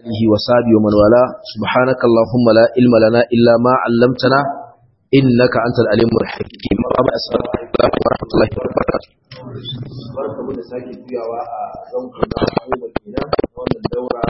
آله وصحبه ومن والاه سبحانك اللهم لا علم لنا إلا ما علمتنا إنك أنت العليم الحكيم السلام عليكم ورحمة الله وبركاته barka mu da sake juyawa a zanku na goma kenan wannan daura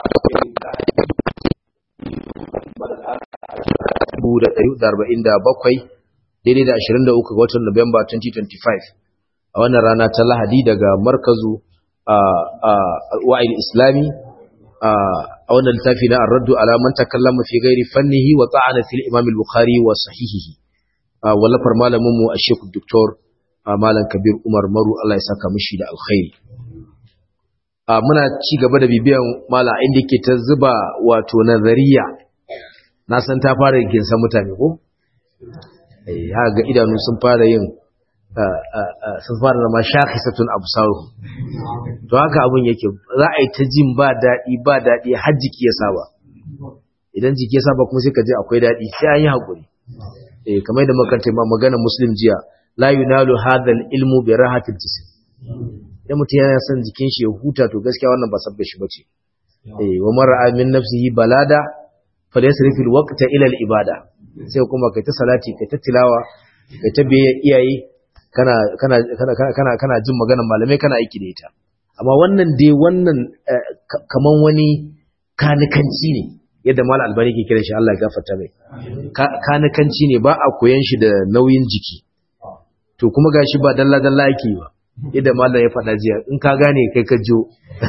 dubu da ɗari da arba'in da bakwai daidai da ashirin da uku ga watan Nuwamba 2025 a wannan rana ta Lahadi daga markazu a wa'il islami a wannan littafi na ar-raddu ala man takallama fi ghairi fannihi wa ta'ana fil imam al-bukhari wa sahihihi wallafar malamin mu ash-shaykh doktor malam kabir umar maru Allah ya saka mishi da alkhairi muna ci gaba da bibiyan malam inda yake ta zuba wato nazariya na san ta fara ginsa mutane ko eh ga idanu sun fara yin sun fara zama shakhisatun absaru to haka abun yake za a yi ta jin ba daɗi ba daɗi har jiki ya saba idan jiki ya saba kuma sai ka je akwai daɗi sai an yi haƙuri eh kamar da makanta ma magana muslim jiya la yunalu hadha ilmu bi rahatil jism idan mutum yana son jikin shi ya huta to gaskiya wannan ba sabda shi bace eh wa mar'a min nafsihi balada falyasrifil waqta ila al ibada sai kuma kai ta salati kai ta tilawa kai ta biye iyaye kana kana kana kana kana jin maganar malamai kana aiki da ita amma wannan dai wannan kaman wani kanikanci ne yadda mal albani ke kiran shi Allah ya gafarta mai kanikanci ne ba a koyan shi da nauyin jiki to kuma gashi ba dalla dalla yake ba yadda mallam ya faɗa jiya in ka gane kai ka jo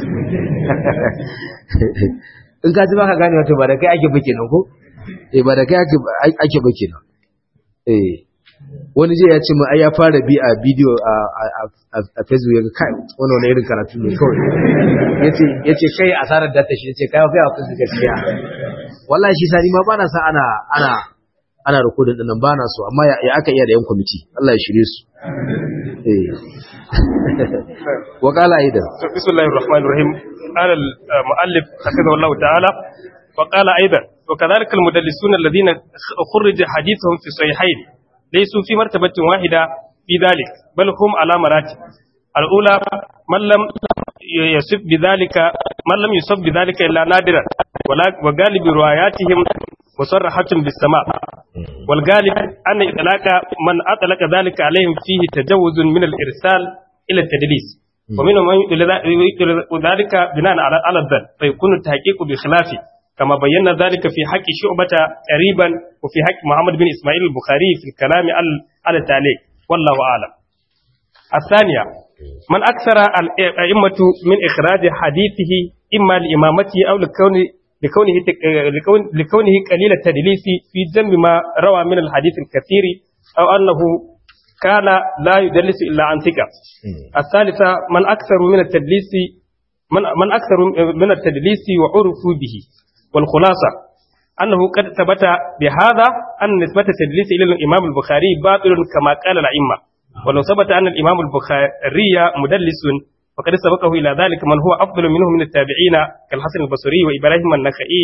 in ka ji ba ka gane wato ba da kai ake bake nan ko eh ba da kai ake ake bake nan eh wani je ya ce mu ai ya fara bi a bidiyo a facebook ya ga kai wani wani irin karatu ne kawai yace yace kai asarar data shi yace kai kai akwai gaskiya wallahi shi sani ma bana sa ana ana ana rikodin din nan bana so amma ya aka iya da yan kwamiti Allah ya shirye su eh wa qala aidan bismillahir rahmanir rahim qala al muallif hakaza Allah ta'ala wa qala aidan wa kadhalika al mudallisuna alladhina khurrija hadithuhum fi sahihayn ليسوا في مرتبة واحدة في ذلك بل هم على مراتب الأولى من لم يصف بذلك من لم يصف بذلك إلا نادرا وغالب رواياتهم مصرحة بالسماء والغالب أن إطلاق من أطلق ذلك عليهم فيه تجوز من الإرسال إلى التدليس ومنهم من يطلق ذلك بناء على الذن فيكون التحقيق بخلافه كما بينا ذلك في حق شعبة قريبا وفي حق محمد بن إسماعيل البخاري في الكلام على التعليق والله أعلم الثانية من أكثر الأئمة من إخراج حديثه إما لإمامته أو لكون لكونه لكون لكونه قليل التدليس في جنب ما روى من الحديث الكثير أو أنه كان لا يدلس إلا عن ثقة الثالثة من أكثر من التدليس من من أكثر من التدليس وعرفوا به والخلاصة أنه قد ثبت بهذا أن نسبة التدليس إلى الإمام البخاري باطل كما قال الأئمة ولو ثبت أن الإمام البخاري مدلس فقد سبقه إلى ذلك من هو أفضل منه من التابعين كالحسن البصري وإبراهيم النخعي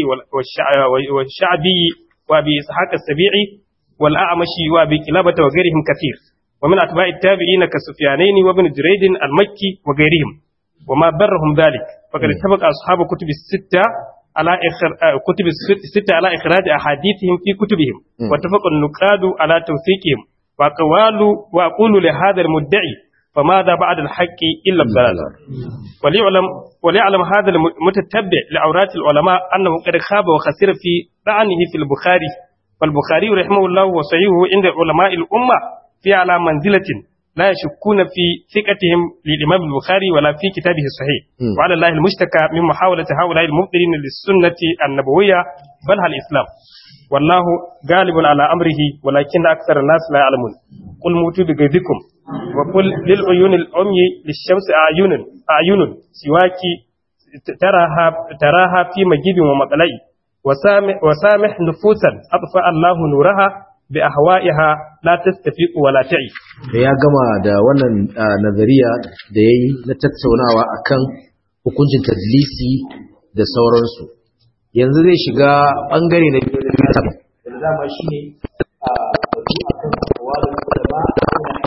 والشعبي وأبي إسحاق السبيعي والأعمشي وأبي كلابة وغيرهم كثير ومن أتباع التابعين كسفيانين وابن جريج المكي وغيرهم وما برهم ذلك فقد اتفق أصحاب كتب الستة على إخر... كتب الستة على إخراج أحاديثهم في كتبهم واتفق النقاد على توثيقهم وأقوال وأقول لهذا المدعي فماذا بعد الحق إلا الضلال وليعلم وليعلم هذا المتتبع لعورات العلماء أنه قد خاب وخسر في طعنه في البخاري فالبخاري رحمه الله وصحيحه عند علماء الأمة في على منزلة لا يشكون في ثقتهم للإمام البخاري ولا في كتابه الصحيح م. وعلى الله المشتكى من محاولة هؤلاء المبطلين للسنة النبوية بل الإسلام والله غالب على أمره ولكن أكثر الناس لا يعلمون قل موتوا بغيظكم وقل للعيون العمي للشمس أعين أعين سواك تراها تراها في مجيب ومطلع وسامح, وسامح نفوسا أطفأ الله نورها bi ahwa'iha la tastafiqu wa la ta'i da ya gama da wannan nazariya da yayi na tattaunawa akan hukuncin tadlisi da sauransu yanzu zai shiga bangare na biyu da littafin da dama shine a batu akan kawalin ulama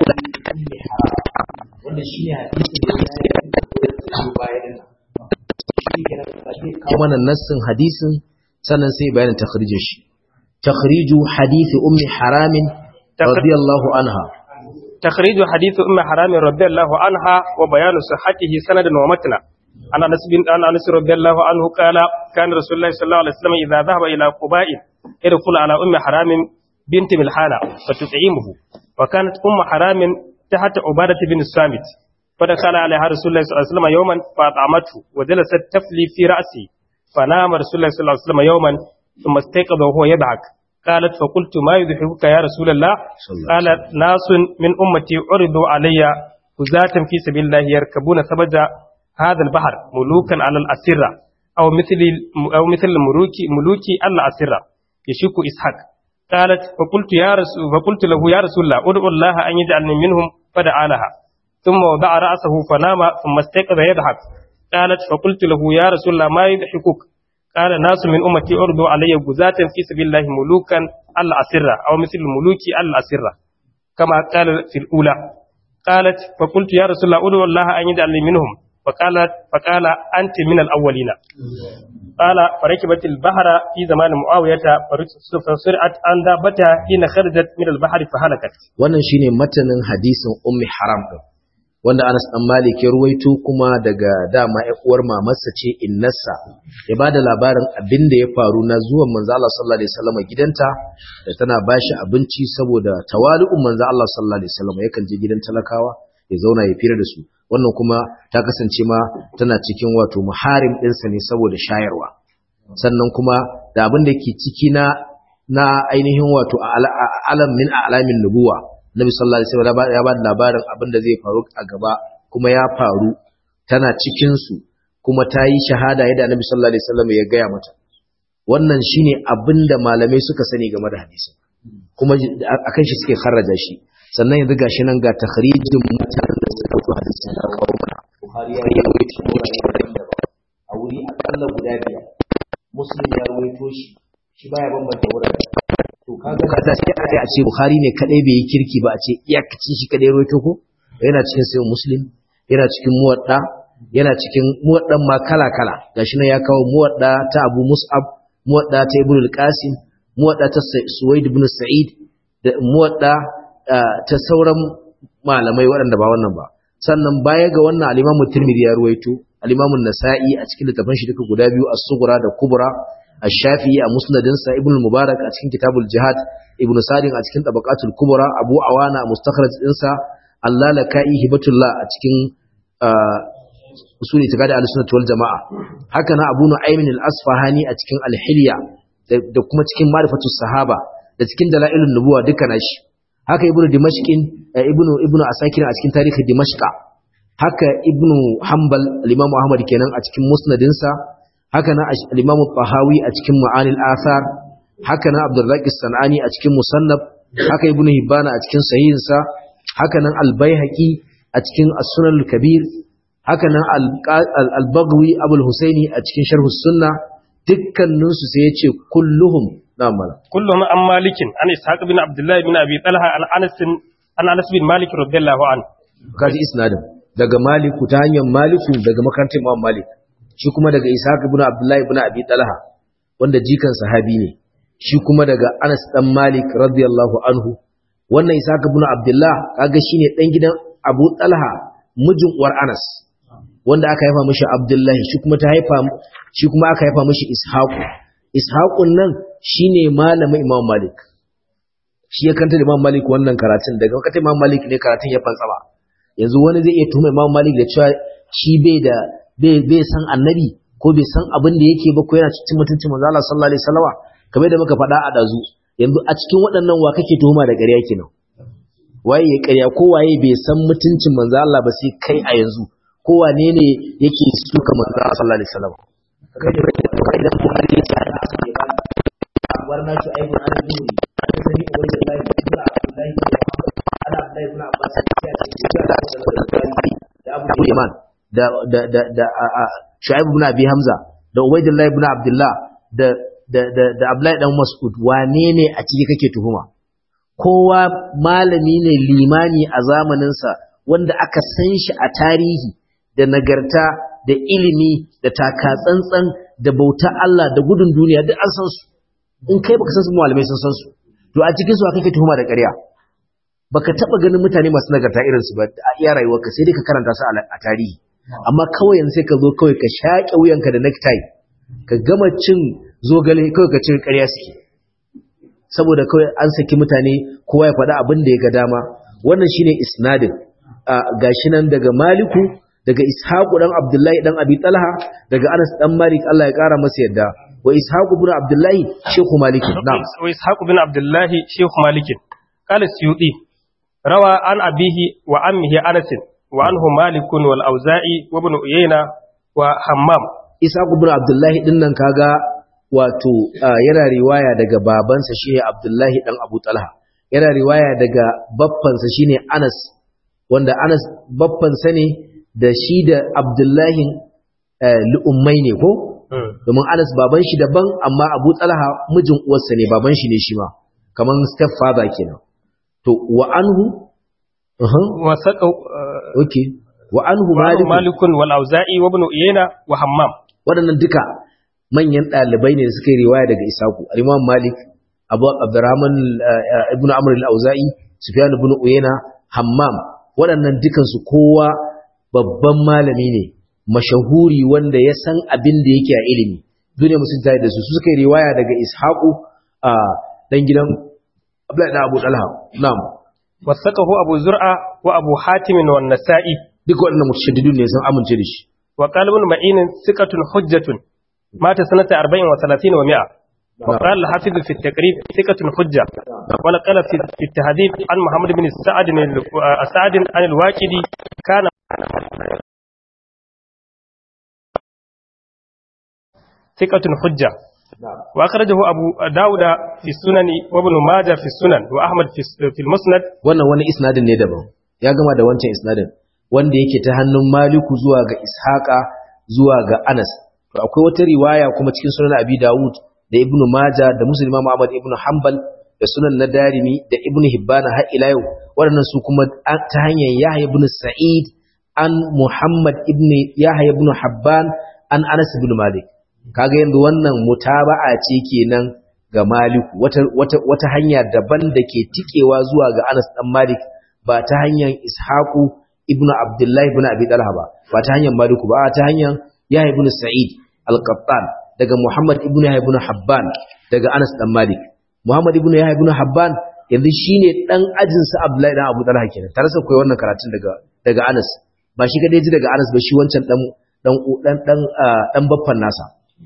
wanda shine hadisi da ya yi da bayan kawo mana nassin hadisin sannan sai bayanin takhrijin shi takhriju hadisi ummi haramin radiyallahu anha تخريج حديث أم حرام رضي الله عنها وبيان صحته سندا ومتنا عن أنس بن عن أنس رضي الله عنه قال كان رسول الله صلى الله عليه وسلم إذا ذهب إلى قباء يدخل على أم حرام بنت ملحانة فتطعمه وكانت أم حرام تحت عبادة بن الصامت فدخل عليها رسول الله صلى الله عليه وسلم يوما فأطعمته وجلست تفلي في رأسي فنام رسول الله صلى الله عليه وسلم يوما ثم استيقظ وهو يضحك قالت فقلت ما يضحكك يا رسول الله قال ناس من أمتي عرضوا علي هزاة في سبيل الله يركبون ثبج هذا البحر ملوكا على الأسرة أو مثل أو مثل الملوك ملوك الأسرة يشك إسحاق قالت فقلت يا رسول فقلت له يا رسول الله ادعو الله أن يجعلني منهم فدعا لها ثم وضع رأسه فنام ثم استيقظ يضحك قالت فقلت له يا رسول الله ما يضحكك قال ناس من أمتي أرضوا علي غزاة في سبيل الله ملوكا الأسرة أو مثل الملوك الأسرة كما قال في الأولى قالت فقلت يا رسول الله أدعو الله أن يجعلني منهم فقالت فقال أنت من الأولين قال فركبت البحر في زمان معاوية فسرعت أن دابتها حين خرجت من البحر فهلكت wannan shine matanin hadisin ummi haram din wanda Anas dan Malik ya ruwaito kuma daga dama ƴar uwar mamarsa ce innarsa ya bada labarin abin da ya faru na zuwan manzo Allah sallallahu alaihi wasallam gidanta da tana bashi abinci saboda tawali'un manzo Allah sallallahu alaihi wasallam yakan je gidan talakawa ya zauna ya fira da su wannan kuma ta kasance ma tana cikin wato muharim ɗinsa ne saboda shayarwa sannan kuma da abin da ke ciki na na ainihin wato alam min alamin nubuwa Nabi sallallahu alaihi wasallam ya ba da labarin abin da zai faru a gaba kuma ya faru tana cikin su kuma ta yi shahada yadda Nabi sallallahu alaihi wasallam ya gaya mata wannan shine abin da malamai suka sani game da hadisi kuma akan shi suke kharraja shi sannan yanzu gashi nan ga takhrijin mutanen da suka rubuta hadisin da kawo mana Bukhari ya rawaito shi a wuri akalla guda biyar Muslim ya rawaito shi shi baya bambanta wurare to kaga kada sai a ce Bukhari ne kadai bai yi kirki ba a ce iyakacin shi kadai rawaito ko yana cikin sayin Muslim yana cikin muwadda yana cikin muwaddan ma kala kala gashi nan ya kawo muwadda ta Abu Mus'ab muwadda ta Ibn al-Qasim muwadda ta Suwaid ibn Sa'id da muwadda ta sauran malamai waɗanda ba wannan ba sannan baya ga wannan al-Imam Tirmidhi ya ruwaito al-Imam An-Nasa'i a cikin littafin shi duka guda biyu As-Sughra da Kubra Ash-Shafi'i a Musnadin sa Ibn Mubarak a cikin Kitabul Jihad Ibn Sa'd a cikin Tabaqatul Kubra Abu Awana a Mustakhraj din sa Al-Lalaka'i Hibatullah a cikin Usul Itiqadi Al-Sunnah wal Jama'a haka na Abu Nu'aym Al-Asfahani a cikin Al-Hilya da kuma cikin Ma'rifatus Sahaba da cikin Dalailun Nubuwa duka nashi haka ibnu dimashqin ibnu ibnu asakir a cikin tarihi dimashqa haka ibnu hanbal al-imam ahmad kenan a cikin musnadin sa haka na al-imam tahawi a cikin ma'anil athar haka na abdurrazzaq as-sanani a cikin musannaf haka ibnu hibban a cikin sahihin sa haka nan al-baihaqi a cikin as-sunan al-kabir haka nan al-baghawi abul husaini a cikin sharh as-sunnah dukkaninsu sai ya ce kulluhum نعم كلهم عن مالك عن إسحاق بن عبد الله بن أبي طلحة عن أنس عن أنس بن مالك رضي الله عنه kaji isnadin daga maliku ta hanyar maliku daga makarantar imam malik shi kuma daga ishaq ibn abdullahi ibn abi talha wanda jikan sahabi ne shi kuma daga anas dan malik radiyallahu anhu wannan ishaq ibn abdullah kaga shine dan gidan abu talha mijin uwar anas wanda aka haifa mishi abdullahi shi kuma ta haifa shi kuma aka haifa mishi ishaqu ishaqun nan shine malamin Imam Malik shi ya kanta da Imam Malik wannan karatun daga kanta Imam Malik ne karatun ya fantsama yanzu wani zai iya tuhuma Imam Malik da cewa shi bai da bai bai san annabi ko bai san abin da yake ba ko yana cikin mutuncin manzo Allah sallallahu alaihi wasallam kamar da muka faɗa a dazu yanzu a cikin waɗannan wa kake tuhuma da ƙarya kenan waye ya ƙarya ko waye bai san mutuncin manzo Allah ba sai kai a yanzu ko wane ne yake suka manzo Allah sallallahu alaihi wasallam kai da kai da Bukhari ya ce أخبرنا شعيب عن الزهري عن سميع عبيد الله بن عبد الله بن عن عبد الله بن عباس da Abu Yaman da da da da Shu'aib ibn Abi Hamza da Ubaydullah ibn Abdullah da da da da Abdullah dan Mas'ud wane ne a ciki kake tuhuma kowa malami ne limani a zamanin sa wanda aka san shi a tarihi da nagarta da ilimi da taka tsantsan da bauta Allah da gudun duniya duk an san su in kai baka san su malamai sun san su to a cikin su aka kai tuhuma da ƙarya baka taba ganin mutane masu nagarta irin su ba a iya rayuwarka sai dai ka karanta su a tarihi amma kawai yanzu sai ka zo kawai ka shaƙe wuyanka da necktie ka gama cin zogale kawai ka cin ƙarya suke saboda kawai an saki mutane kowa ya faɗa abin da ya ga dama wannan shine isnadin a gashi nan daga maliku daga ishaqu dan abdullahi dan abi talha daga anas dan malik Allah ya kara masa yadda wa ishaqu ibn abdullahi shehu malik na'am wa ishaqu bin abdullahi shehu malik qala suyuti rawa an abihi wa ammihi anas wa anhu malik wal auza'i wa ibn uyayna wa hammam ishaqu ibn abdullahi dinnan kaga wato yana riwaya daga babansa shine abdullahi dan abu talha yana riwaya daga baffansa shine anas wanda anas baffansa ne da shi da abdullahi lu'ummai ne ko domin anas baban shi daban amma abu talha mijin uwarsa ne baban shi ne shi ma kaman step father kenan to wa anhu wa saqa okay wa anhu malik malik malikun wal auza'i wa ibn uyayna wa hammam waɗannan duka manyan ɗalibai ne da suka yi riwaya daga isaku al-imam malik abu abdurrahman ibn amr al-auza'i sufyan ibn uyayna hammam waɗannan dukansu kowa babban malami ne mashahuri wanda ya san abin da yake a ilimi duniya musun tare da su su suka yi riwaya daga ishaqu a dan gidan abdullahi da abu talha na'am wasaqahu abu zur'a wa abu hatim wa nasa'i duka waɗannan mutashaddidun ne sun amince da shi wa qala ibn ma'in thiqatun hujjatun mata sanata 40 wa 30 wa 100 وقال الحافظ في التقريب ثقة حجة ونقل في في التهذيب عن محمد بن سعد سعد عن الواكدي كان ثقة حجة وأخرجه أبو داود في السنن وابن ماجه في السنن وأحمد في في المسند wannan wani isnadin ne daban ya gama da wancan isnadin wanda yake ta hannun maliku zuwa ga ishaqa zuwa ga anas to akwai wata riwaya kuma cikin sunan abi dawud da ibnu maja da muslim imam ahmad ibnu hanbal da sunan na darimi da ibnu hibban har ila yau waɗannan su kuma ta hanyar yahya ibnu sa'id an muhammad ibnu yahya ibnu habban an anas ibnu malik kaga yanzu wannan mutaba'a ce kenan ga maliku wata wata wata hanya daban da ke tikewa zuwa ga anas dan malik ba ta hanyar ishaqu ibnu abdullah ibnu abi talha ba ba ta hanyar maliku ba ta hanyar yahya ibnu sa'id al-qattan daga Muhammad ibn Yahya ibn Habban daga Anas dan Malik Muhammad ibn Yahya ibn Habban yanzu shine dan ajin sa Abdullahi dan Abu Talha kenan tare sai koyi wannan karatun daga daga Anas ba shi kadai ji daga Anas ba shi wancan dan dan dan dan dan baffan nasa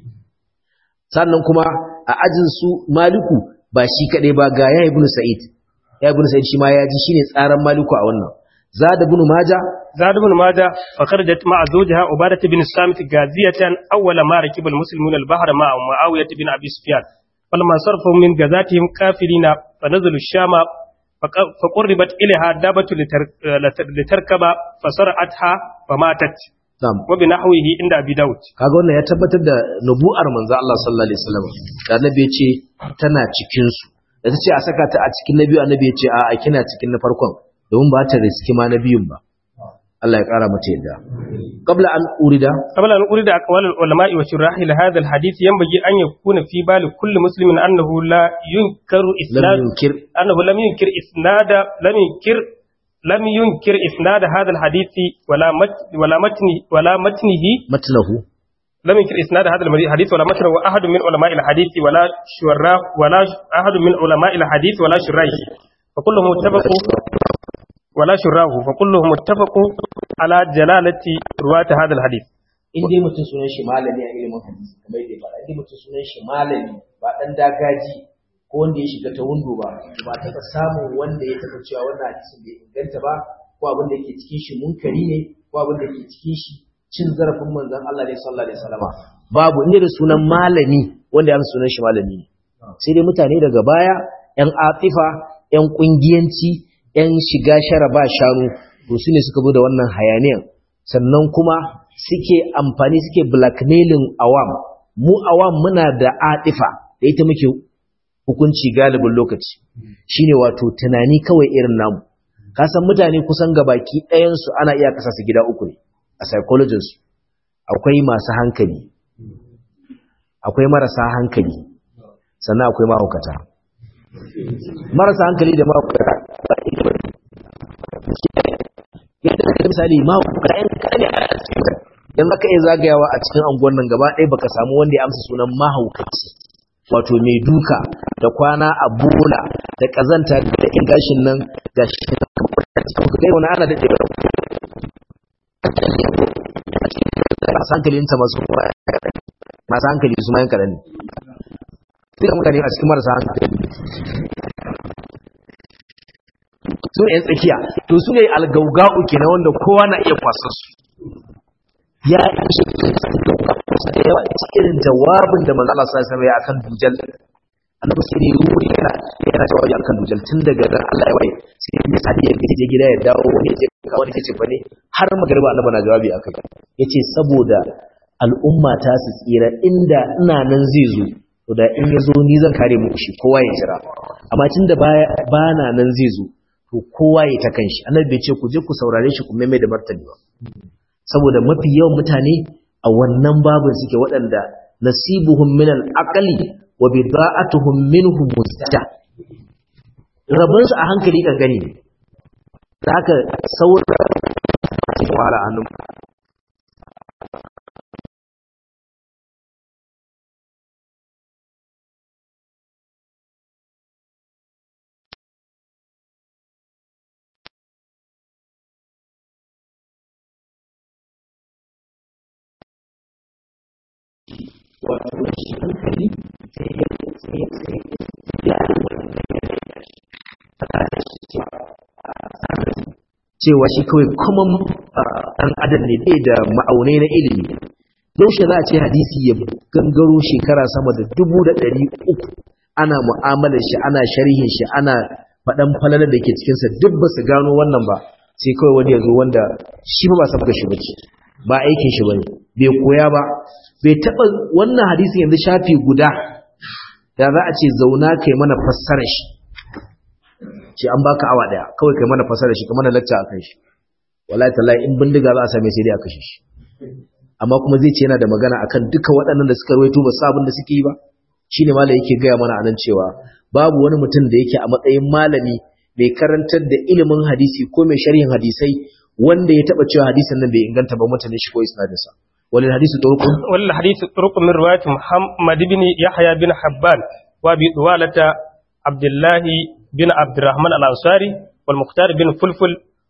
sannan kuma a ajin su Maliku ba shi kadai ba ga Yahya ibn Sa'id Yahya ibn Sa'id shi ma ya ji shine tsaran Maliku a wannan زاد بن ماجه زاد بن ماجه فخرجت مع زوجها عبادة بن الصامت غازية أول ما ركب المسلمون البحر مع معاوية بن أبي سفيان فلما صرفوا من غزاتهم كافرين فنزلوا الشام فقربت إليها دابة لتركب فسرعتها فماتت Na'am. وبنحوه عند أبي داود kaga wannan ya tabbatar da nubu'ar manzo Allah sallallahu alaihi wasallam da annabi ya ce tana cikin su da ta ce a saka ta a cikin nabi annabi ya ce a a kina cikin na farkon domin ba ta riski ma na biyun ba Allah ya kara mata yadda qabla an urida قبل أن أريد أقوال العلماء وشراح لهذا الحديث ينبغي أن يكون في بال كل مسلم أنه لا ينكر lam إسناد yunkir أنه لم ينكر إسناد لم ينكر لم ينكر إسناد هذا الحديث ولا مت ولا متن ولا متنه matnahu لم ينكر إسناد هذا الحديث ولا متنه أحد من علماء الحديث ولا شراح ولا أحد من علماء الحديث ولا شراح فكلهم اتفقوا ولا شراه فكلهم اتفقوا على جلالة رواة هذا الحديث in dai mutum sunan shi malami a ilimin hadisi kamar yadda ya faɗa in dai mutum sunan shi malami ba dan dagaji ko wanda ya shiga ta wundo ba ba taɓa samun wanda ya taɓa cewa wannan hadisin bai inganta ba ko abin da ke cikin shi munkari ne ko abin da ke cikin shi cin zarafin manzon Allah ne sallallahu alaihi wasallama babu inda da sunan malami wanda ya sunan shi malami ne sai dai mutane daga baya yan atifa yan kungiyanci yan shiga shara ba shanu to su ne suka zo da wannan hayaniyan sannan kuma suke amfani suke blackmailing awam mu awam muna da atifa da ita muke hukunci galibin lokaci shine wato tunani kawai irin namu ka san mutane kusan gabaki ɗayansu ana iya kasa su gida uku ne a psychologinsu akwai masu hankali akwai marasa hankali sannan akwai mahaukata marasa hankali da mahaukata yadda da misali mahaukata yan kane a cikin dan zaka iya zagayawa a cikin anguwan nan gaba ɗaya baka samu wanda ya amsa sunan mahaukaci wato mai duka da kwana a bola da kazanta da ingashin nan ga shi kai wani ana da ɗaya masu hankalin ta masu masu hankali su mayan kaɗan ne sai da mutane a cikin marasa hankali su ne 'yan tsakiya to su ne algauga'u ke na wanda kowa na iya kwasar su ya ishe da yawa irin jawabin da manzo Allah sallallahu alaihi akan dujal annabi sai ne ruhi yana yana jawabi akan dujal tun daga ran Allah ya waye sai ne sadi ya je gida ya dawo wani ya je ka wani ce fa ne har magariba annabi na jawabi akai yace saboda al'umma ta su tsira inda ina nan zai zo to da in ya zo ni zan kare muku shi kowa ya jira amma tunda ba na nan zai zo to kowa ya ta kanshi annabi bai ce ku je ku saurare shi ku mai da martani ba saboda mafi yawan mutane a wannan babin suke waɗanda nasibuhum min al-aqli wa bida'atuhum minhu mustaja rabon su a hankali kan gani haka sauran fara hannun wato shi hankali sai ya sai ya sai ya cewa shi kawai kuma ɗan adam ne bai da ma'aunai na ilimi yaushe za a ce hadisi ya gangaro shekara sama da dubu da ɗari uku ana mu'amalar shi ana sharhin shi ana faɗan falalar da ke cikinsa duk ba su gano wannan ba sai kawai wani ya zo wanda shi ba ba sabga shi ba ba aikin shi ba ne bai koya ba bai taɓa wannan hadisin yanzu shafi guda da za a ce zauna kai mana fassarar shi ce an baka awa daya kawai kai mana fassarar shi kai mana lacca akan shi wallahi tallahi in bindiga za a same sai dai a kashe shi amma kuma zai ce yana da magana akan duka waɗannan da suka rawaito ba sabon da suke yi ba shine malai yake gaya mana anan cewa babu wani mutum da yake a matsayin malami mai karantar da ilimin hadisi ko mai sharhin hadisai wanda ya taba cewa hadisin nan bai inganta ba mutane shi ko isnadinsa وللحديث طرق وللحديث طرق من رواية محمد بن يحيى بن حبان وابي طوالة عبد الله بن عبد الرحمن الأنصاري والمختار بن فلفل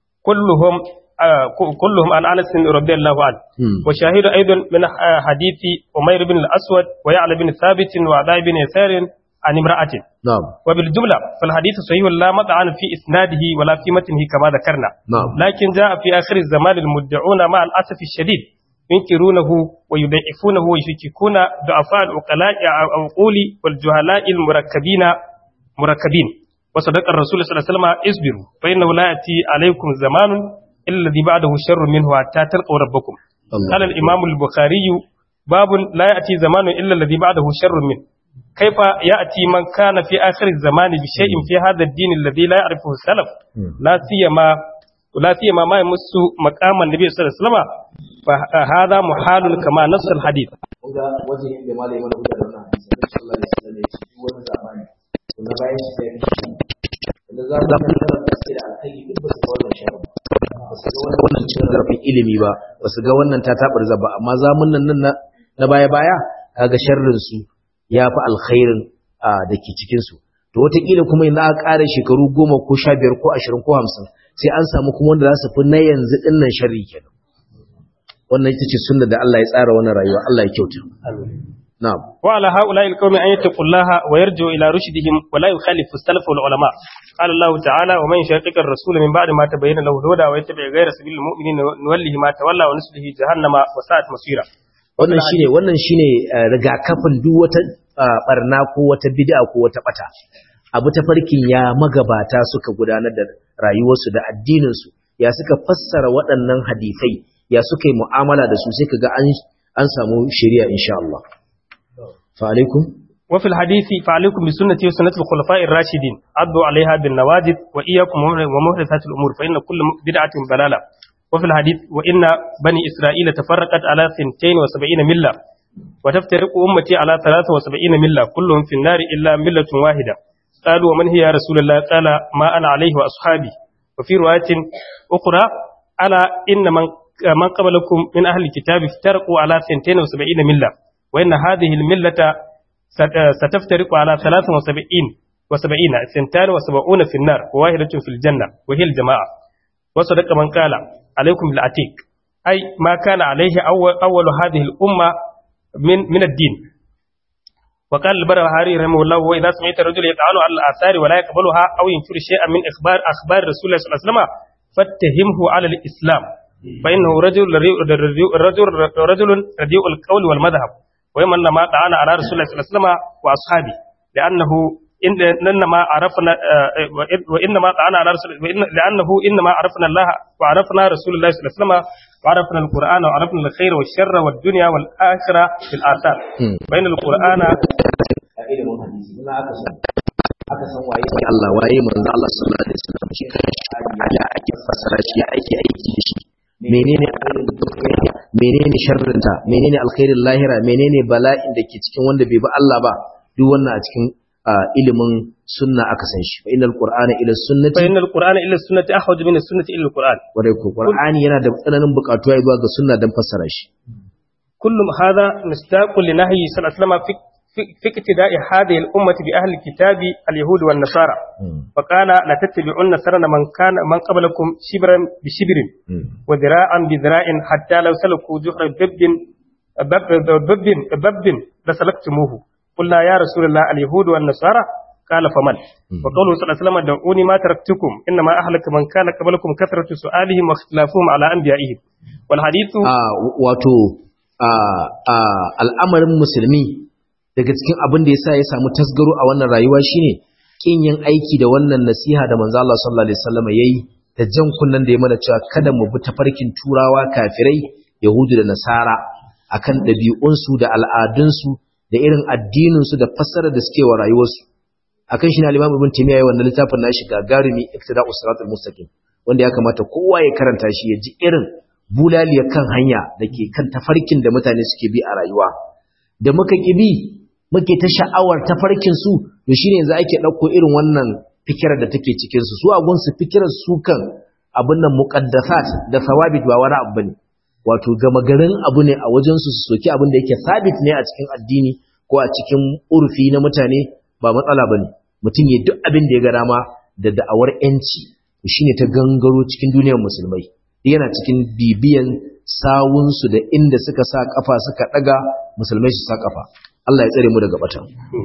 كلهم آه كلهم عن أنس رضي الله عنه وشاهد أيضا من حديث أمير بن الأسود ويعلى بن ثابت وعداء بن يسار عن امرأة نعم وبالجملة فالحديث صحيح لا مطعن في إسناده ولا في متنه كما ذكرنا نعم لكن جاء في آخر الزمان المدعون مع الأسف الشديد ينكرونه ويضعفونه ويشككون ضعفاء العقلاء العقول والجهلاء المركبين مركبين وصدق الرسول صلى الله عليه وسلم اصبروا فإنه لا يأتي عليكم زمان إلا الذي بعده شر منه حتى تلقوا ربكم الله. قال الإمام البخاري باب لا يأتي زمان إلا الذي بعده شر منه كيف يأتي من كان في آخر الزمان بشيء في هذا الدين الذي لا يعرفه السلف لا سيما ولا سيما ما يمس مقام النبي صلى الله عليه وسلم فهذا محال كما نص الحديث ga waje da malai mana guda da wannan hadisi da sallallahu alaihi wasallam ya ce duk wani zamani kuma bayan shi sai shi da za mu ga da sai da alkai duk ba su ga wannan sharri ba su ga wannan cin zarafin ilimi ba ba su ga wannan ta tabar zaba amma zamunan nan na na baya baya kaga sharrin su yafi alkhairin da ke cikin su to wataƙila kuma yanzu aka ƙara shekaru goma ko sha biyar ko ashirin ko hamsin sai an samu kuma wanda za su fi na yanzu ɗin nan sharri kenan wannan ita ce sunna da Allah ya tsara wannan rayuwa Allah ya kyauta na'am وعلى هؤلاء القوم أن يتقوا الله ويرجعوا إلى رشدهم ولا يخالف السلف والعلماء قال الله تعالى ومن يشاقق الرسول من بعد ما تبين له الهدى ويتبع غير سبيل المؤمنين نوله ما تولى ونسله جهنم وساءت مصيرا wannan shine wannan shine uh, rigakafin duk wata uh, barna ko wata bid'a ko wata bata abu ta farkin ya magabata suka gudanar da rayuwarsu da addininsu ya suka fassara waɗannan hadisai ya suka yi mu'amala da su sai kaga an an samu shari'a insha Allah fa alaikum وفي الحديث فعليكم بسنتي وسنة الخلفاء الراشدين عضوا عليها بالنواجد وإياكم ومحدثات الأمور فإن كل بدعة ضلالة وفي الحديث وإن بني إسرائيل تفرقت على 72 ملة وتفترق أمتي على 73 ملة كلهم في النار إلا ملة واحدة قالوا ومن هي يا رسول الله قال ما أنا عليه وأصحابي وفي رواية أخرى ألا إن من من قبلكم من أهل الكتاب افترقوا على 72 ملة وإن هذه الملة ستفترق على 73 وسبعين سنتان وسبعون في النار وواحدة في الجنة وهي الجماعة وصدق من قال عليكم بالعتيق أي ما كان عليه أول, أول هذه الأمة من, من الدين وقال البرهاري رحمه الله وإذا سمعت الرجل يطعن على الآثار ولا يقبلها أو ينكر شيئا من إخبار أخبار رسول الله صلى الله عليه وسلم فاتهمه على الإسلام فإنه رجل رجل رجل رديء القول والمذهب ويمن ما طعن على رسول الله صلى الله عليه وسلم وأصحابه لأنه إن إنما عرفنا وإنما طعن على رسول لأنه إنما عرفنا الله وعرفنا رسول الله صلى الله عليه وسلم وعرفنا القرآن وعرفنا الخير والشر والدنيا والآخرة في الآثار بين القرآن aka san waye sai Allah waye manzo Allah sallallahu alaihi wasallam shi kan ya ake fasara shi ya ake aiki da shi menene menene sharrinta menene alkhairin lahira menene bala'in da ke cikin wanda bai bi Allah ba duk wannan a cikin ilimin sunna aka san shi fa innal qur'ana ila sunnati fa innal qur'ana ila sunnati ahwaj min as-sunnati ila al-qur'an wanda ko qur'ani yana da tsananin bukatuwa zuwa ga sunna dan fassara shi kullum hadha mustaqul li nahyi sallallahu alaihi wasallam في اقتداء هذه الأمة بأهل الكتاب اليهود والنصارى فقال لا تتبعون سرن من كان من قبلكم شبرا بشبر وذراعا بذراع حتى لو سلكوا جحر بب بب بب لسلكتموه قلنا يا رسول الله اليهود والنصارى قال فمن وقوله صلى الله عليه وسلم دعوني ما تركتكم إنما أهلك من كان قبلكم كثرة سؤالهم واختلافهم على أنبيائهم والحديث آه واتو آه آه الأمر المسلمي daga cikin abin da yasa ya samu tasgaro a wannan rayuwa shine kin yin aiki da wannan nasiha da manzo Allah sallallahu alaihi wasallam yayi da jan kunnan da ya mana cewa kada mu bi tafarkin turawa kafirai yahudu da nasara akan ɗabi'unsu da al'adunsu da irin addininsu da fassarar da suke wa rayuwarsu akan shi ne al-Imam Ibn Taymiyyah yayin wannan littafin nashi gagarumi Iqtida'us Siratal Mustaqim wanda ya kamata kowa ya karanta shi ya ji irin bulaliyar kan hanya da ke kan tafarkin da mutane suke bi a rayuwa da muka ki bi muke ta sha'awar tafarkin su to shine yanzu ake dauko irin wannan fikirar da take cikin su su agun su fikirar su kan abin nan muqaddasat da thawabit ba wani abu bane wato gama garin abu ne a wajen su su soki abin da yake sabit ne a cikin addini ko a cikin urfi na mutane ba matsala bane mutum ya duk abin da ya ga dama da da'awar yanci shine ta gangaro cikin duniyar musulmai yana cikin bibiyan sawunsu da inda suka sa kafa suka daga musulmai su sa kafa Allah ya tsare mu daga bata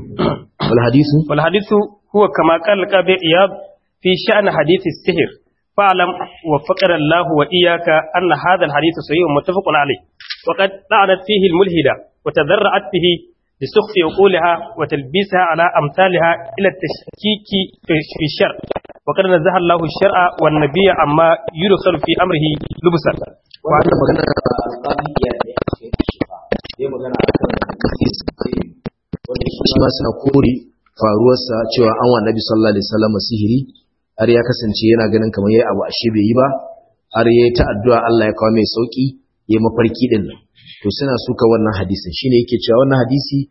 wal hadithu wal hadithu huwa kama qala qabi iyad fi sha'n hadith as-sihr fa'lam wa faqara Allah wa iyyaka anna hadha al-hadith sahih muttafaqun alayh wa qad da'anat fihi al-mulhida wa tadarra'at bihi لسخف عقولها وتلبيسها على أمثالها إلى التشكيك في الشرع وقد نزه الله الشرع والنبي عما يدخل في أمره لبسا وعندما magana alƙabiya ne a cikin shifa ya magana a kan kasis wanda shi ma suna kore faruwarsa cewa an wa nabi sallallahu alaihi wasallam sihiri har ya kasance yana ganin kamar yayi abu ashe bai yi ba har yayi ta addu'a Allah ya kawo mai sauki yayi mafarki din nan to suna suka wannan hadisin shine yake cewa wannan hadisi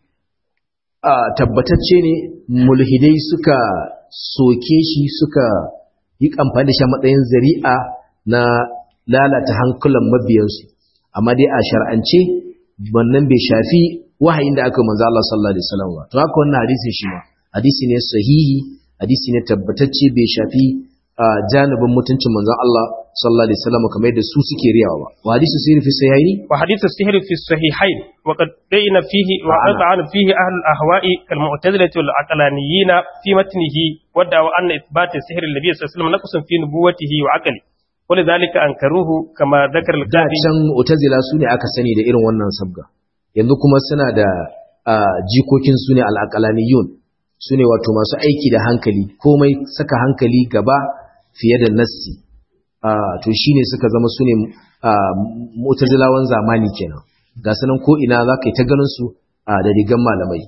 a tabbatacce ne mulhidai suka soke shi suka yi amfani da shi matsayin zari'a na lalata hankulan mabiyansu amma dai a shar'ance wannan bai shafi wahayin da aka manzo Allah sallallahu alaihi wasallam ba to haka wannan hadisin shi ma hadisi ne sahihi hadisi ne tabbatacce bai shafi janibin mutuncin manzon Allah sallallahu alaihi wasallam kamar yadda su suke riyawa ba wa hadisu sirri fi sahihaini wa hadithu sihr fi sahihain wa qad bayna fihi wa qad fihi ahl al-ahwa'i kal mu'tazilah wal aqlaniyyin fi matnihi wa da'a anna ithbat sihr al-nabiy sallallahu alaihi wasallam naqsun fi nubuwwatihi wa aqli ولذلك أنكروه كما ذكر da القاضي can mu'tazila su ne aka sani da irin wannan sabga yanzu kuma suna da jikokin su ne al-aqlaniyun su ne wato masu aiki da hankali komai saka hankali gaba fiye da nassi to shine suka zama su ne mu'tazilawan zamani kenan ga sanan ko ina za ka yi ta ganin su da rigan malamai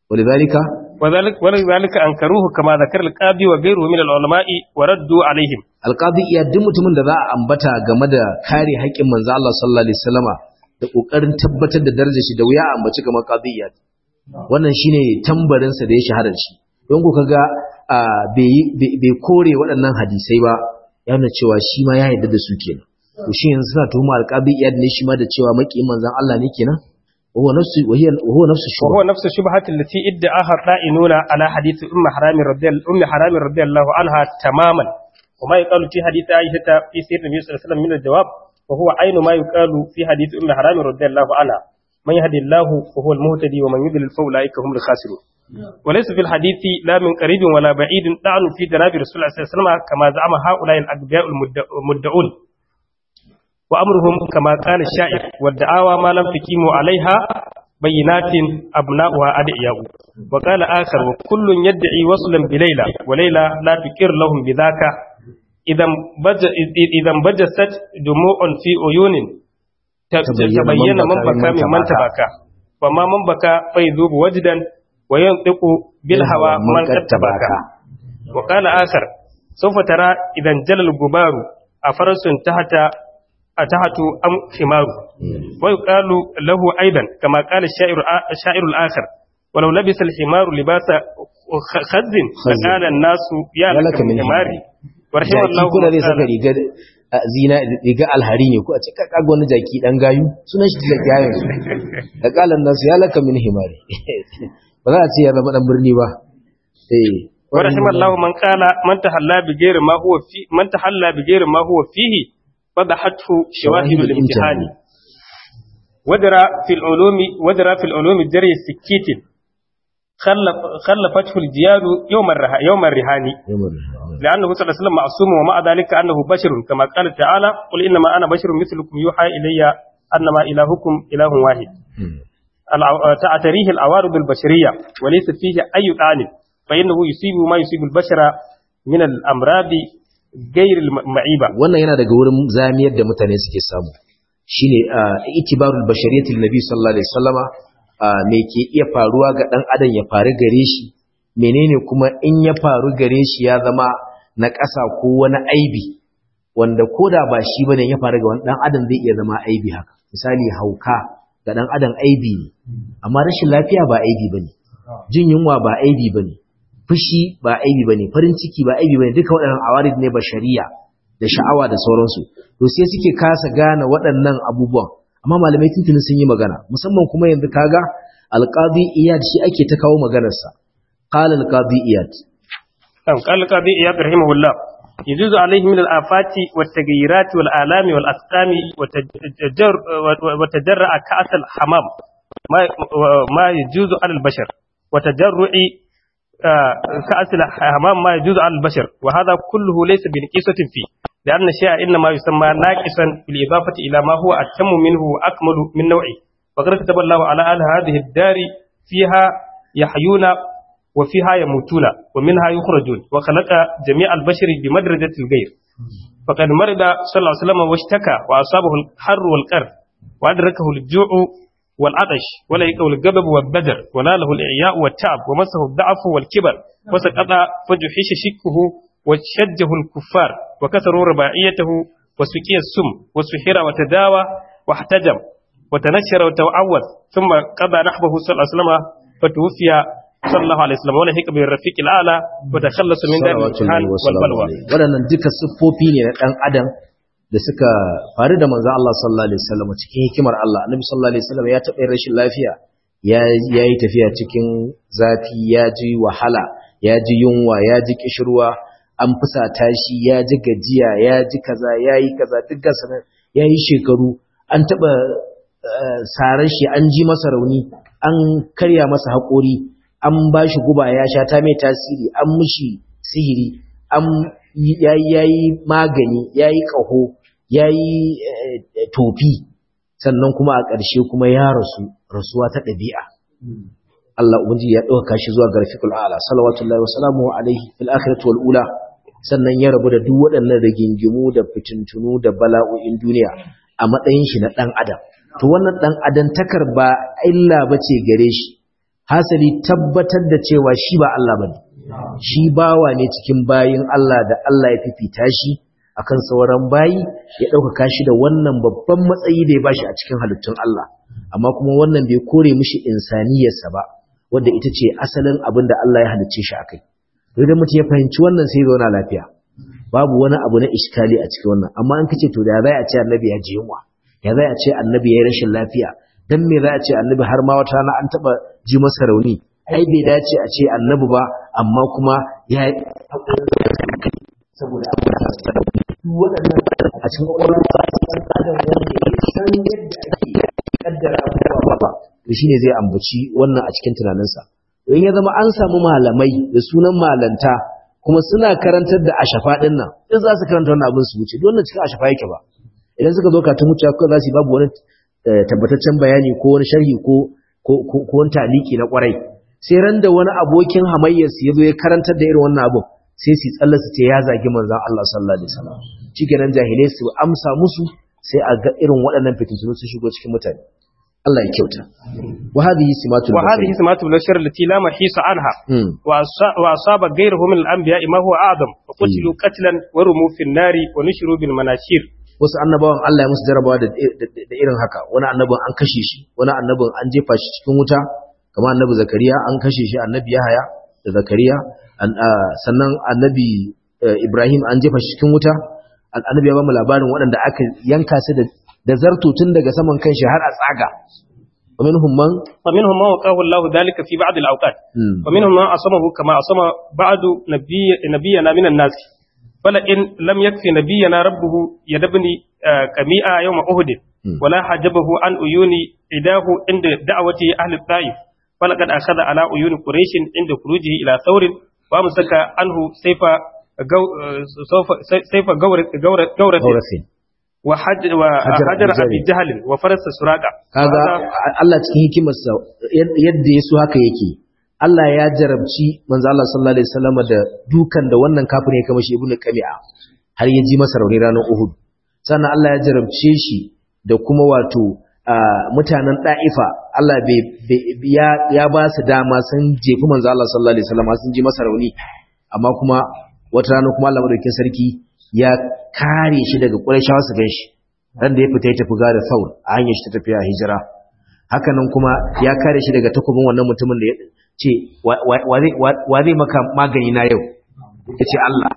walidhalika وذلك ولذلك أنكروه كما ذكر القاضي وغيره من العلماء وردوا عليهم alqadi iya duk mutumin da za a ambata game da kare haƙƙin manzo Allah sallallahu alaihi wasallama da kokarin tabbatar da darajar shi da wuya a ambaci kamar qadi iya wannan shine tambarin sa da ya shahara shi don ku kaga bai kore waɗannan hadisai ba ya nuna cewa shi ma ya yarda da su kenan to shi yanzu suna tuhuma alqadi iya ne shi ma da cewa maki manzon Allah ne kenan وهو نفس وهي وهو نفس الشبهة وهو نفس الشبهة التي ادعاها الرائنون على حديث أم حرام رضي أم حرام رضي الله عنها تماما وما يقال في حديث عائشة في سير النبي صلى الله عليه وسلم من الجواب وهو عين ما يقال في حديث أم حرام رضي الله عنها من يهدي الله فهو المهتدي ومن يضلل فأولئك هم الخاسرون وليس في الحديث لا من قريب ولا بعيد طعن في جناب رسول الله صلى الله عليه وسلم كما زعم هؤلاء الأنبياء المدعون وأمرهم كما قال الشاعر والدعاوى ما لم تقيموا عليها بينات أبناؤها أدعياء وقال آخر وكل يدعي وصلا بليلى وليلى لا تكر لهم بذاك إذا انبجست دموع في عيون تبين من بكى ممن تبكى فما من بكى فيذوب وجدا وينطق بالهوى من قد تبكى وقال آخر سوف ترى إذا انجل الغبار أفرس تحت أتحت أم حمار ويقال له أيضا كما قال الشاعر, الشاعر الآخر ولو لبس الحمار لباس خز فقال الناس يا لك من حماري ورحم الله kuna zai saka rigar zina riga alhari ne ko a ce kaga wani jaki dan gayu sunan shi jaki yayin su da kalan nasu ya laka min himari ba za a ce ya zama dan birni ba eh ورحم الله من قال من تحلى بغير ما هو في من تحلى بغير ما هو فيه فضحته شواهد الامتحان ودرى في العلوم ودرى في العلوم جري السكيت خلف خلفته الجياد يوم الره يوم الرهان لأنه صلى الله عليه وسلم معصوم ومع ذلك أنه بشر كما قال تعالى قل إنما أنا بشر مثلكم يوحى إلي أنما إلهكم إله واحد تعتريه العوارض البشرية وليس فيه أي طعن فإنه يصيب ما يصيب البشر من الأمراض gairil ma'iba wannan yana daga wurin zamiyar da mutane suke samu shine itibarul bashariyatil nabi sallallahu alaihi wasallama me ke iya faruwa ga dan adam ya faru gare shi menene kuma in ya faru gare shi ya zama na ƙasa ko wani aibi wanda koda ba shi bane ya faru ga wani dan adam zai iya zama aibi haka misali hauka ga dan adam aibi ne amma rashin lafiya ba aibi bane jin yunwa ba aibi bane fushi ba aibi bane farin ciki ba aibi bane duka waɗannan awarid ne bashariya da sha'awa da sauransu to sai suke kasa gane waɗannan abubuwan amma malamai tuntuni sun yi magana musamman kuma yanzu kaga alqadi iyad shi ake ta kawo maganar sa qala alqadi iyad am qala alqadi iyad rahimahullah يجوز عليه من الآفات والتغييرات والآلام والأسقام وتجرع كأس الحمام ما ما يجوز على البشر وتجرع كأس الحمام ما يجوز على البشر وهذا كله ليس بنقيصة فيه لأن الشيء إنما يسمى ناقصا بالإضافة إلى ما هو أتم منه وأكمل من نوعه وقد كتب الله على أهل هذه الدار فيها يحيون وفيها يموتون ومنها يخرجون وخلق جميع البشر بمدرجة الغير فقد مرض صلى الله عليه وسلم واشتكى وأصابه الحر والقر وأدركه الجوع والعطش وليقه الغضب والبدر وناله الإعياء والتعب ومسه الضعف والكبر وسقط فجحش شكه وشجه الكفار وكسروا رباعيته وسقي السم وسحر وتداوى واحتجم وتنشر وتعوذ ثم قضى نحبه صلى الله عليه وسلم فتوفي صلى الله عليه وسلم ولحق بالرفيق الأعلى وتخلص من دار الامتحان والبلوى waɗannan duka siffofi ne na ɗan adam da suka faru da manzo Allah sallallahu alaihi wasallam cikin hikimar Allah annabi sallallahu alaihi wasallam ya taɓa rashin lafiya ya yi tafiya cikin zafi ya ji wahala ya ji yunwa ya ji kishirwa an fusata shi ya ji gajiya ya ji kaza ya yi kaza duk gasa ya yi shekaru an taɓa sarar shi an ji masa rauni an karya masa haƙori an ba shi guba ya sha ta mai tasiri an mushi sihiri an yayi magani yayi ƙaho yayi tofi sannan kuma a ƙarshe kuma ya rasu rasuwa ta ɗabi'a Allah ubangiji ya ɗauka shi zuwa ga rafiqul a'la salawatullahi wa salamu alaihi fil akhirati wal ula sannan ya rabu da duk waɗannan rigingimu da fitintunu da bala'o'in duniya a matsayin shi na ɗan adam to wannan ɗan adantakar ba illa bace gare shi hasali tabbatar da cewa shi ba Allah bane shi bawa ne cikin bayin Allah da Allah ya fifita shi akan sauran bayi ya ɗaukaka shi da wannan babban matsayi da ya bashi a cikin halittun Allah amma kuma wannan bai kore mishi insaniyarsa ba wanda ita ce asalin abin da Allah ya halicce shi akai to idan mutum ya fahimci wannan sai zauna lafiya babu wani abu na iskali a cikin wannan amma an kace to da za a ce annabi ya ji yunwa ya za a ce annabi ya yi rashin lafiya dan me za a ce annabi har ma wata rana an taba ji masa rauni ai bai dace a ce annabi ba amma kuma ya saboda abu da waɗannan a cikin ƙwaƙwalwar ɗan adam wanda ya san yadda ake kaddara abubuwa ba to shine zai ambaci wannan a cikin tunaninsa in ya zama an samu malamai da sunan malanta kuma suna karantar da ashafa ɗin nan in za su karanta wannan abin su wuce don wannan cikin ashafa yake ba idan suka zo katun wuce ko za su yi babu wani tabbataccen bayani ko wani sharhi ko ko wani taliki na kwarai sai ran da wani abokin hamayyar su ya zo ya karantar da irin wannan abin sai su tsalla su ce ya zagi manzon Allah sallallahu alaihi wasallam shikenan jahilai su amsa musu sai a ga irin waɗannan fitintunu su shigo cikin mutane Allah ya kyauta wa hadhihi simatul wa hadhihi simatul bashar allati la mahisa anha wa asaba ghayruhu min al-anbiya ma huwa a'zam wa qutilu qatlan wa rumu fi an-nari wa nushru bil manashir wasu annabawan Allah ya musu jarabawa da irin haka wani annabin an kashe shi wani annabin an jefa shi cikin wuta kamar annabi zakariya an kashe shi annabi yahaya da zakariya sannan annabi ibrahim an jefa shi cikin wuta annabi ya ba mu labarin waɗanda aka yanka su da zarto tun daga saman kanshi har a tsaga ومنهم من ومنهم من وقاه الله ذلك في بعض الأوقات ومنهم من أصمه كما أصم بعض نبي نبينا من الناس فلئن لم يكفي نبينا ربه يدبني كميئة يوم أهد ولا حجبه عن عيون إداه عند دعوة أهل الطائف فلقد أخذ على عيون قريش عند خروجه إلى ثور وأمسك عنه سيف سيف جورة وحجر وحجر أبي جهل وفرس سراقة kaga Allah cikin hikimarsa yadda ya so haka yake Allah ya jarabci manzo Allah sallallahu alaihi wasallam da dukan da wannan kafin ya kama shi ibnu Qami'a har ya ji masa rauni ranar Uhud sannan Allah ya jarabce shi da kuma wato mutanen Da'ifa Allah bai ya ya ba su dama sun jefi manzo Allah sallallahu alaihi wasallam sun ji masa rauni amma kuma wata rana kuma Allah madaukakin sarki ya kare shi daga Qurayshawa su ganshi ran da ya fita ya tafi gada Saur a hanyar shi ta tafiya hijira hakanan kuma ya kare shi daga takobin wannan mutumin da ya ce wa zai maka magani na yau ya ce Allah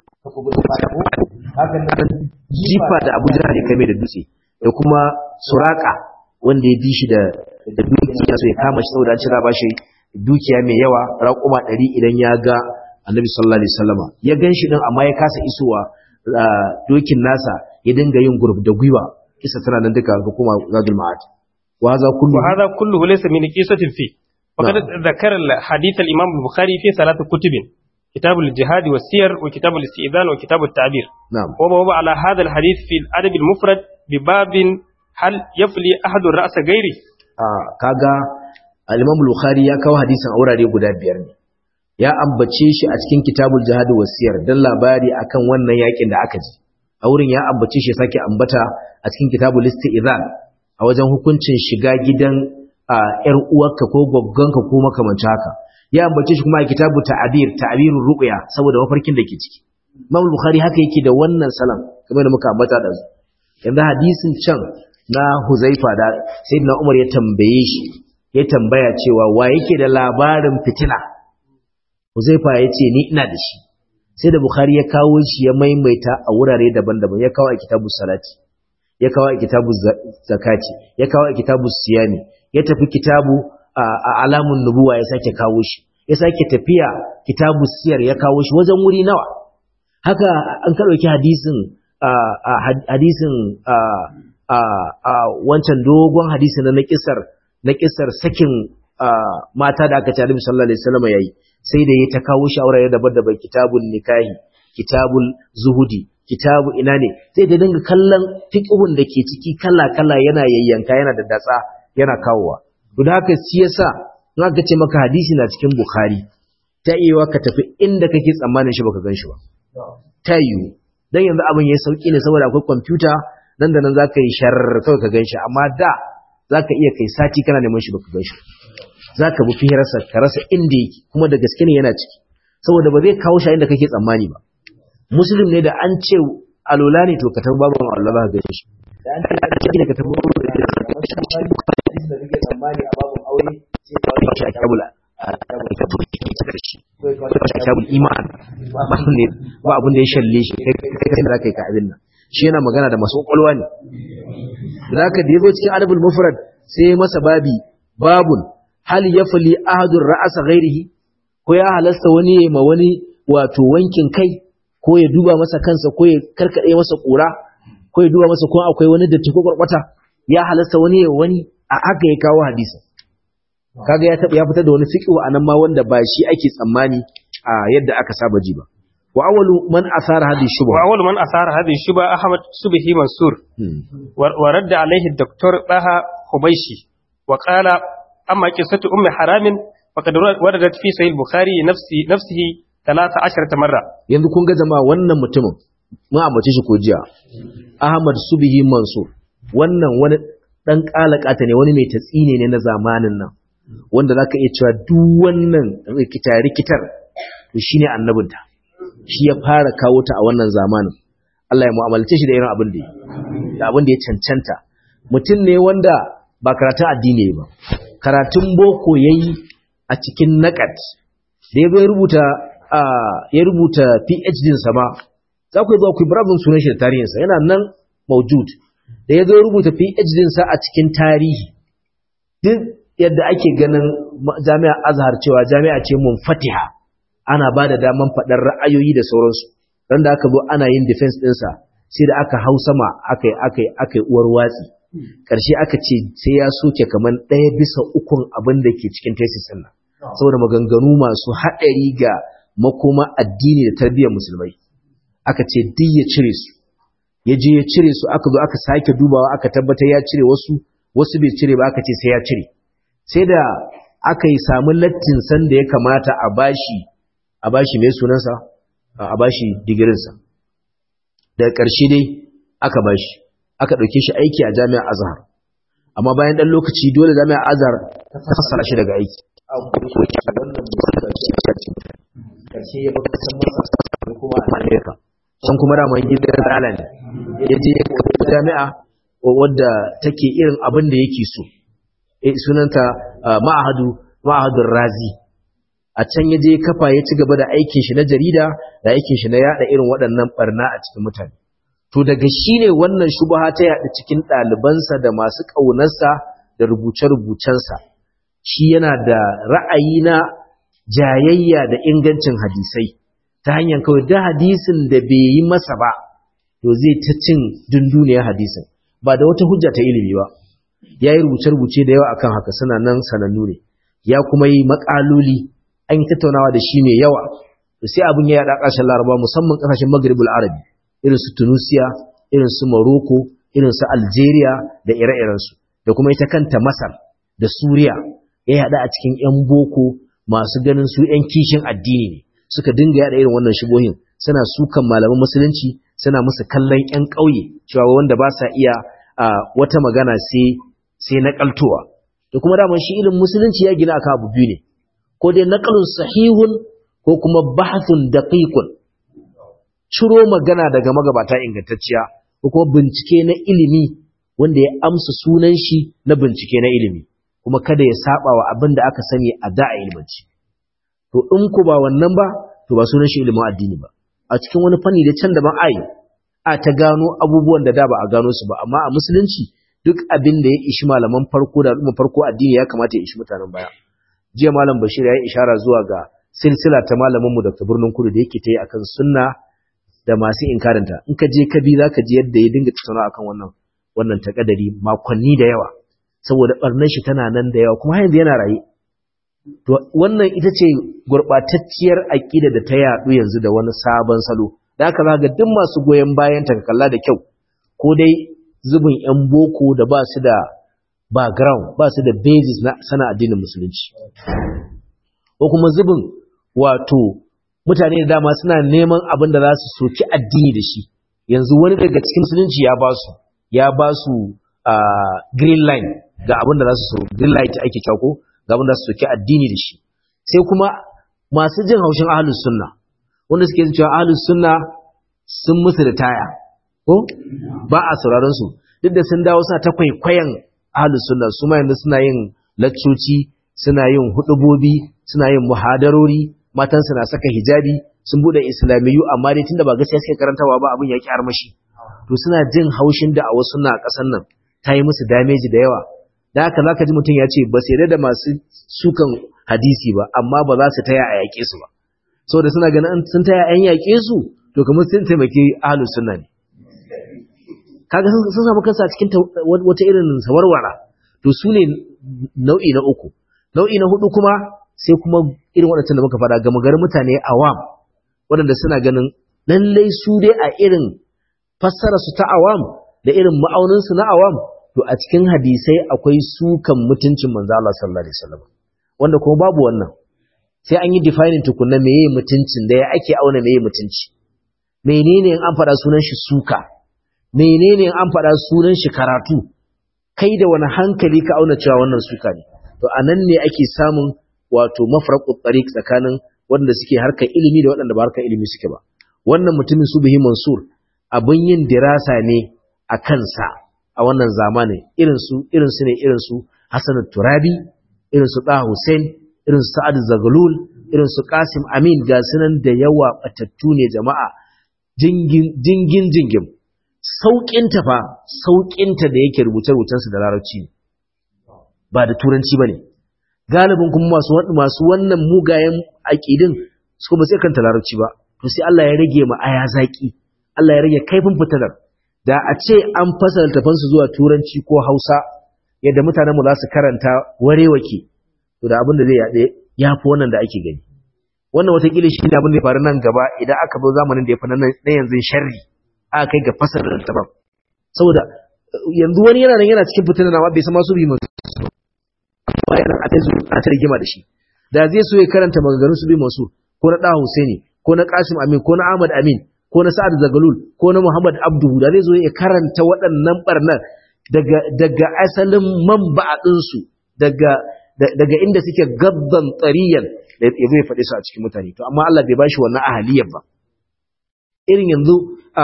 jifa da abu jihar ya kame da dutse da kuma suraka wanda ya bi shi da dukiya so ya kama shi saboda an cira ba shi dukiya mai yawa raƙuma ɗari idan ya ga annabi sallallahu alaihi wasallama ya gan shi din amma ya kasa isowa dokin nasa ya dinga yin gurb da gwiwa kisa tana nan duka ga kuma zadul ma'ad wa hadha kullu wa hadha kulluhu laysa min qisatin fi faqad dhakara hadith al-imam al-bukhari fi salat kutub كتاب الجهاد والسير وكتاب الاستئذان وكتاب التعبير نعم ووضع على هذا الحديث في الأدب المفرد بباب هل يفلي أحد الرأس غيره آه كاغا الإمام البخاري يا كاو حديثا أوراري guda biyar ne ya ambace shi a cikin kitabul jihad wasiyar dan labari akan wannan yakin da aka ji a wurin ya ambace shi sake ambata a cikin kitabul istizan a wajen hukuncin shiga gidan yar uwarka ko goggonka ko makamancin haka ya ambace shi kuma a kitabu ta'abir ta'abirur ru'ya saboda mafarkin da ke ciki Imam Bukhari haka yake da wannan salam kamar da muka ambata da su yanzu hadisin can na Huzaifa da Sayyidina Umar ya tambaye shi ya tambaya cewa wa yake da labarin fitina Huzaifa ya ce ni ina da shi sai da Bukhari ya kawo shi ya maimaita a wurare daban-daban ya kawo a kitabu salati ya kawo a kitabu zakati ya kawo a kitabu siyami ya tafi kitabu a alamun nubuwa ya sake kawo shi ya sake tafiya kitabu siyar ya kawo shi wajen wuri nawa haka an ka dauki hadisin hadisin wancan dogon hadisin na kisar na kisar sakin mata da aka ci Annabi sallallahu alaihi wasallam yayi sai da ya ta kawo shi aure daban-daban kitabun nikahi kitabul zuhudi kitabu ina ne sai da dinga kallon fiqhun da ke ciki kala-kala yana yayyanka yana da datsa yana kawowa to da haka shi yasa in aka ce maka hadisi na cikin bukhari ta iya ka tafi inda kake tsammanin shi baka gan shi ba ta yiwu dan yanzu abin ya sauki ne saboda akwai kwamfuta nan da nan zaka yi shar kawai ka gan shi amma da zaka iya kai sati kana neman shi baka gan shi zaka bi firarsa ka rasa inda yake kuma da gaske ne yana ciki saboda ba zai kawo shi inda kake tsammani ba muslim ne da an ce alola ne to ka tafi babu Allah ba ga shi da an ce ka ka tafi babu da shi da kake tsammani a babu aure sai ka wani shi a kabula kitabul iman ba ne ba abin da ya shalle shi kai kai da kai ka abin nan shi yana magana da masu kwakwalwa ne da haka da yazo cikin adabul mufrad sai masa babi babun hal yafli ahadur ra'asa ghairihi ko ya halasta wani ya ma wani wato wankin kai ko ya duba masa kansa ko ya karkade masa kura ko ya duba masa ko akwai wani datti ko kwarkwata ya halasta wani ya wani a haka ya kawo hadisi kaga ya ya fitar da wani fiqhu anan ma wanda ba shi ake tsammani a yadda aka saba ji ba wa awwalu man asara hadhihi shubha wa awwalu man asara hadhihi shubha ahmad subhi mansur wa radda alaihi dr baha hubayshi wa qala amma qissatu ummi haramin faqad waradat fi sahih bukhari nafsi nafsihi 13 marra yanzu kun ga jama'a wannan mutumin mun ambace shi ko jiya ahmad subhi mansur wannan wani dan kalakata ne wani mai tatsine ne na zamanin nan wanda zaka iya cewa duk wannan rikita rikitar to shine annabinta shi ya fara kawo ta a wannan zamanin Allah ya mu'amalce shi da irin abin da yi da abin da ya cancanta mutum ne wanda ba karatun addini ba karatun boko yayi a cikin naqat da ya rubuta ya rubuta PhD sa ma za ku zo ku brabin sunan shi da tarihinsa yana nan maujud da ya zo rubuta PhD sa a cikin tarihi duk yadda ake ganin jami'a azhar cewa jami'a ce munfatiha ana ba da daman faɗar ra'ayoyi da sauransu don da aka zo ana yin defense ɗinsa sai da aka hau sama aka yi aka yi aka yi uwar watsi ƙarshe aka ce sai ya soke kamar ɗaya bisa ukun abin da ke cikin tesis ɗin nan saboda maganganu masu haɗari ga makoma addini da tarbiyyar musulmai aka ce duk ya cire su ya je ya cire su aka zo aka sake dubawa aka tabbatar ya cire wasu wasu bai cire ba aka ce sai ya cire sai da aka yi samu lattin san da ya kamata a bashi a bashi mai sunansa a bashi digirinsa daga ƙarshe dai aka bashi aka ɗauke shi aiki a jami'ar azhar amma bayan ɗan lokaci dole jami'ar azhar ta fassara shi daga aiki ƙarshe ya baka san masa da kuma a amerika can kuma da mai gidan tsala ne ya je ya kafa jami'a wadda take irin abin da yake so sunanta ma'ahadu ma'ahadun razi a can ya je kafa ya ci gaba da aikin shi na jarida da aikin shi na yada irin waɗannan barna a cikin mutane to daga shi ne wannan shubaha ta yada cikin ɗalibansa da masu ƙaunarsa da rubuce-rubucensa shi yana da ra'ayi na jayayya da ingancin hadisai ta hanyar kawai da hadisin da bai yi masa ba to zai ta cin dunduniyar hadisin ba da wata hujja ta ilimi ba ya yi rubuce-rubuce da yawa akan haka suna nan sanannu ne ya kuma yi makaloli an yi tattaunawa da shi mai yawa to sai abin ya yada ƙarshen laraba musamman ƙasashen maghribul arabi irin su tunisia irin su morocco irin su algeria da ire-irensu da kuma ita kanta masar da suriya ya yada a cikin 'yan boko masu ganin su 'yan kishin addini ne suka dinga yada irin wannan shigohin suna sukan malaman musulunci suna musu kallon 'yan ƙauye cewa wanda ba sa iya wata magana sai sai naƙaltowa da kuma daman shi ilimin musulunci ya gina akan abu biyu ne ko dai naqalun sahihun ko kuma bahthun daqiqun ciro magana daga magabata ingantacciya ko kuma bincike na ilimi wanda ya amsa sunan shi na bincike na ilimi kuma kada ya saba wa abin da aka sani a da'a ilmanci to in ku ba wannan ba to ba sunan shi ilimin addini ba a cikin wani fanni da can daban ai a ta gano abubuwan da da ba a gano su ba amma a musulunci duk abin da ya ishi malaman farko da al'umma farko addini ya kamata ya ishi mutanen baya jiya malam bashir ya yi ishara zuwa ga silsila ta malamin mu Dr. Birnin Kudu da yake ta yi akan sunna da masu inkarinta in ka je ka bi zaka ji yadda ya dinga tattauna akan wannan wannan takadari makonni da yawa saboda barnar shi tana nan da yawa kuma yanzu yana raye to wannan ita ce gurbatacciyar aqida da ta yadu yanzu da wani sabon salo da haka zaka ga duk masu goyen bayan ta kalla da kyau ko dai zubin yan boko da ba su da background ba su da basis na sana addinin musulunci ko kuma zubin wato mutane da dama suna neman abin da za su soki addini da shi yanzu wani daga cikin musulunci ya ba su ya ba su green line ga abin da za su so green light ake kyako ga abin da su soki addini da shi sai kuma masu jin haushin ahlus sunna wanda suke cewa ahlus sunna sun musu da taya ko ba a sauraron su duk da sun dawo suna ta kwaikwayon ahlus sunna su ma yanzu suna yin laccoci suna yin hudubobi suna yin muhadarori matan suna saka hijabi sun bude islamiyu amma dai tunda ba gaskiya suke karantawa ba abin ya ki armashi to suna jin haushin da a wasu na kasan nan ta yi musu damage da yawa da haka zaka ji mutum ya ce ba sai da masu sukan hadisi ba amma ba za su taya a yaƙe su ba saboda suna ganin sun taya an yaƙe su to kamar sun taimaki ahlus sunna ne kaga sun samu kansa cikin wata irin sawarwara to su ne nau'i na uku nau'i na hudu kuma sai kuma irin waɗancan da muka fara gama garin mutane awam waɗanda suna ganin lallai su dai a irin fassara su ta awam da irin ma'aunin su na awam to a cikin hadisai akwai sukan mutuncin manzo Allah sallallahu alaihi wasallam wanda kuma babu wannan sai an yi defining tukunna meye mutuncin da ya ake auna meye mutunci menene in an faɗa sunan shi suka menene an faɗa sunan shi karatu kai da wani hankali ka auna cewa wannan suka ne to anan ne ake samun wato mafraqut tariq tsakanin wanda suke harkar ilimi da waɗanda ba harkar ilimi suke ba wannan mutumin Subhi Mansur abin yin dirasa ne a kansa a wannan zamanin irin su irin su ne irin su Hassan Turabi irin su Da Hussein irin su Sa'ad Zagalul irin su Qasim Amin ga sunan da yawa batattu ne jama'a jingin jingin jingin sauƙinta fa sauƙinta da yake rubuce-rubucensu da larabci ne ba da turanci ba ne galibin kuma masu masu wannan mugayen aƙidin su kuma sai kanta larabci ba to sai Allah ya rage ma aya zaki Allah ya rage kaifin fitilar da a ce an fasa littafansu zuwa turanci ko hausa yadda mutanen mu za su karanta warewake to da abin da zai yaɗe ya fi wannan da ake gani wannan watakila shi ne abin da ya faru nan gaba idan aka zo zamanin da ya fi na yanzu sharri aka kai ga fasar littafin saboda yanzu wani yana nan yana cikin fitinar amma bai san masu bi masu amma yana a tazu a ta rigima da shi da zai so ya karanta maganganun su bi masu ko na Daha Husaini ko na Qasim Amin ko na Ahmad Amin ko na Sa'ad Zagalul ko na Muhammad Abdu da zai zo ya karanta waɗannan barnan daga daga asalin manba'adin su daga daga inda suke gabban tsariyan da ya zai faɗi su a cikin mutane to amma Allah bai bashi wannan ahaliyar ba irin yanzu a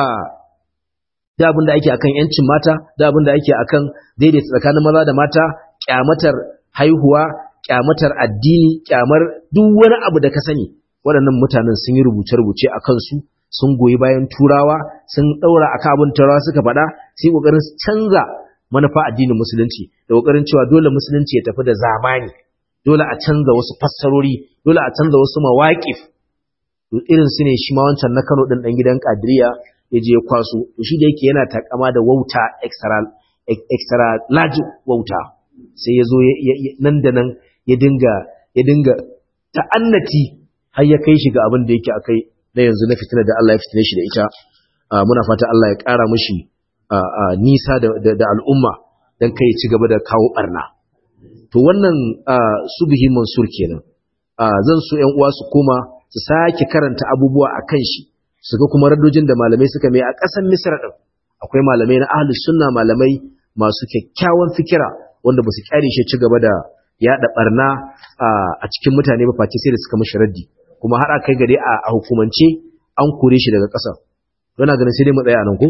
da abin da ake akan yancin mata da abin da ake akan daidaita tsakanin maza da mata kyamatar haihuwa kyamatar addini kyamar duk wani abu da ka sani waɗannan mutanen sun yi rubuce-rubuce a kansu sun goyi bayan turawa sun ɗaura akan abin turawa suka faɗa sai ƙoƙarin canza manufa addinin musulunci da ƙoƙarin cewa dole musulunci ya tafi da zamani dole a canza wasu fassarori dole a canza wasu mawaƙif irin su ne shi ma wancan na Kano ɗin ɗan gidan Kadiriya ya je ya kwaso to shi da yake yana takama da wauta extra extra large wauta sai ya zo nan da nan ya dinga ya dinga ta'annati har ya kai shi ga abin da yake akai na yanzu na fitina da Allah ya fitine shi da ita muna fata Allah ya ƙara mishi nisa da al'umma dan kai ci gaba da kawo barna to wannan subhi mansur kenan zan so ƴan uwa su koma su sake karanta abubuwa akan shi su ga kuma radojin da malamai suka mai a ƙasar Misr din akwai malamai na ahlus sunna malamai masu kyakkyawan fikira wanda ba su kyare shi ci gaba da yada barna a cikin mutane ba face sai da suka mishi raddi kuma har kai gare a hukumance an kore shi daga ƙasar yana ganin sai dai mu tsaya a nan ko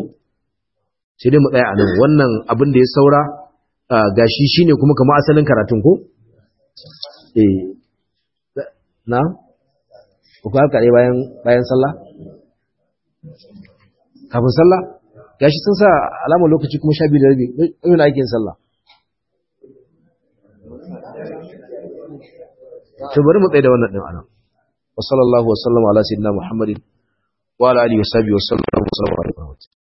sai dai mu tsaya a nan wannan abin da ya saura gashi shine kuma kamar asalin karatun ko eh na ku haka ne bayan bayan sallah kafin sallah gashi sun sa alamar lokaci kuma sha biyu da rabi ɗauyin ake yin sallah to bari mu tsaye da wannan ɗin anan wa sallallahu wa sallama ala sayyidina muhammadin wa ala alihi wa sahbihi wa sallam wa sallam